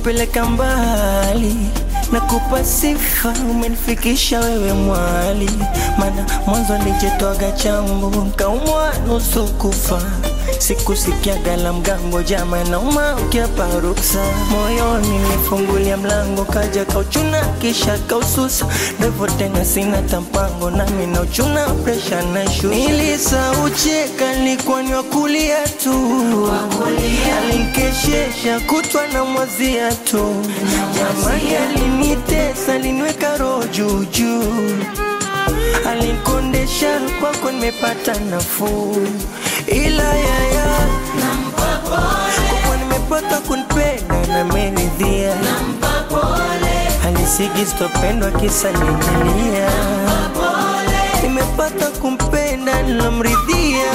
umenipeleka mbali nakupa sifa, umenifikisha wewe mwali, mana mwanzo nijetwaga chambo nkaumwa nusu kufa sikusikiaga la mgambo jama nauma ukiapa ruksa moyoni nifungulia mlango kaja kauchuna kisha kaususa ndevo tena sina tampango nami nauchuna presha na shusha nilisaucheka nilikuwa ni wakulia tu alinkeshesha kutwa na mwazia tu jamani alinitesa aliniweka roho juujuu alinkondesha kwako nimepata nafuu ila yaya kwako nimepata kunipenda na meridhia alisigi sitopendwa kisa ninilia nimepata kumpenda nilomridhia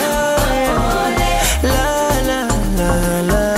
la, la, la, la, la.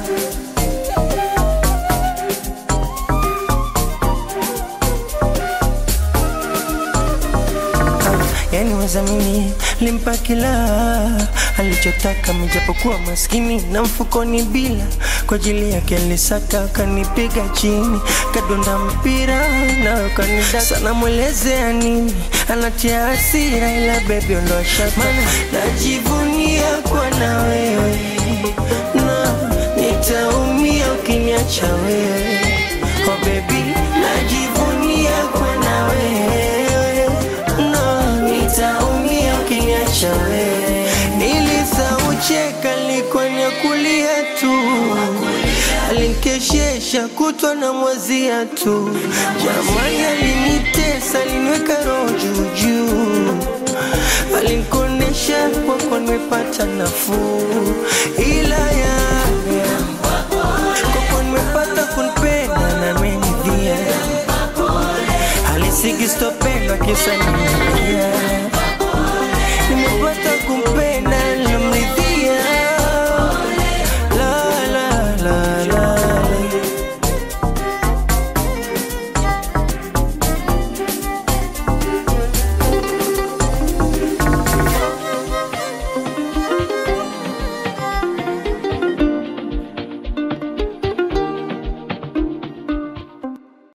yani wezamini limpa kila alichotaka mijapokuwa maskini na mfukoni bila kwa ajili yake alisaka kanipiga chini kadonda mpira nayo kanida sana mwelezea nini anatia hasira ila bebi ondoa shaka mana najivunia kwa na wewe na nitaumia ukiniacha wewe oh baby najivunia kwa na wewe no nitaumia ukiniacha wewe nilisaucheka likuwa ni kulia tu alinkeshesha kutwa na mwazia tu jamani alinitesa aliniweka roho juujuu alinikonesha kwako nimepata nafuu ila ya kwako nimepata kunipenda na menidhia alisigi stopendwa kisa nimeia